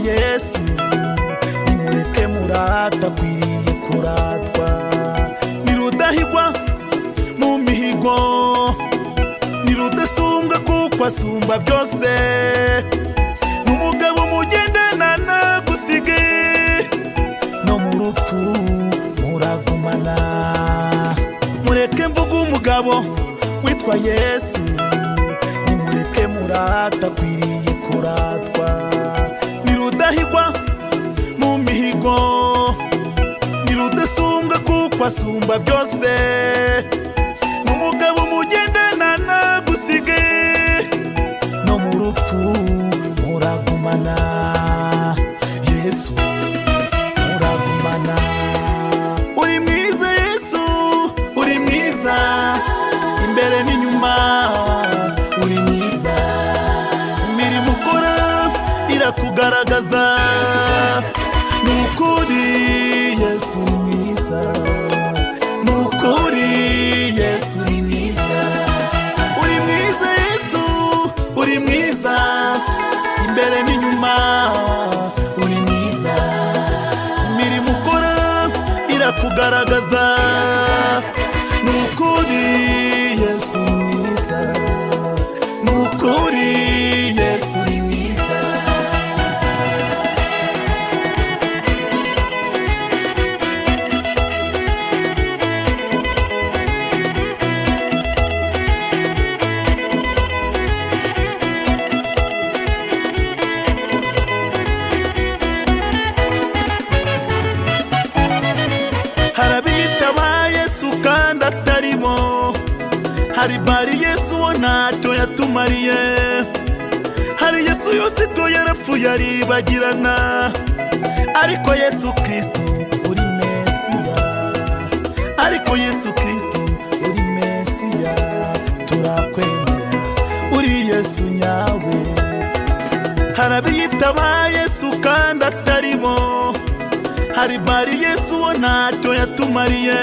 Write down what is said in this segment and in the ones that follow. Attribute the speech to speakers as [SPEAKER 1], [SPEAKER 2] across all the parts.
[SPEAKER 1] yesu nimureke murata akwiriye kuratwa ni rudahigwa mu mihigo ni rudasumbwa kuko asumba byose ni umugabo mugendana nagusige no mu rupfu muragumana mureke mvuga umugabo witwa yesu nimureke murata akwiriye kuratwa ni rudahigwa mu mihigo ni rudasumbwa kuko asumba byose ni umugabo mugendana nagusige no mu rupfu muragumana yesu muragumana uri mwiza yesu uri mwiza imbere n'inyuma uri mwiza imirimo ukora irakugaragaza ni ukuri yesu uri mwiza ni ukuri yesu uri mwiza uri mwiza yesu uri mwiza imbere n'inyuma uri mwiza imirimo ukora irakugaragaza ni ukuri yesu uri mwiza ni ukuri yesu uri mwiza hari abitaba yesu kandi atari bo hari bari yesu uwo ntacyo yatumariye hari yesu yose ito yarapfuye aribagirana ariko yesu kirisito uri mesiya ariko yesu kirisito uri mesiya turakwemera uri yesu nyawe hari abiyitaba yesu kandi atari bo hari bari yesu uwo ntacyo yatumariye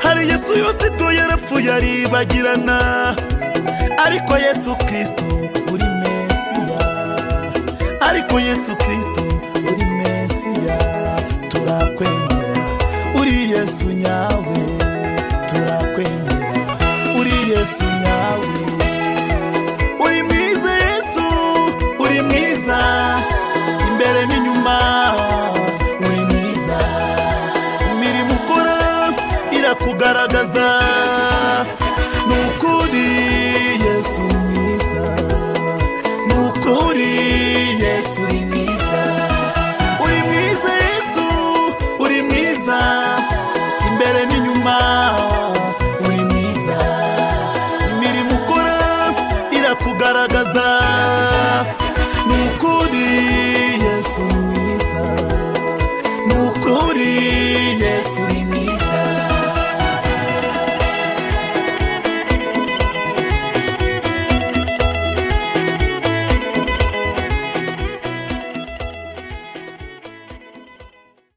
[SPEAKER 1] hari yesu yose ito yarapfuye aribagirana ariko yesu kirisito uri mesiya ariko yesu kirisito uri mesiya turakwemera uri yesu nyawe turakwemera uri yesu nyawe uri mwiza yesu uri mwiza imbere n'inyuma uri mwiza imirimo ukora irakugaragaza ni ukuri yesu uri mwiza ni ukuri yesu uri mwiza uri mwiza yesu uri mwiza imbere n'inyuma uri mwiza imirimo ukora irakugaragaza ni ukuri yesu uri mwiza ni ukuri yesu uri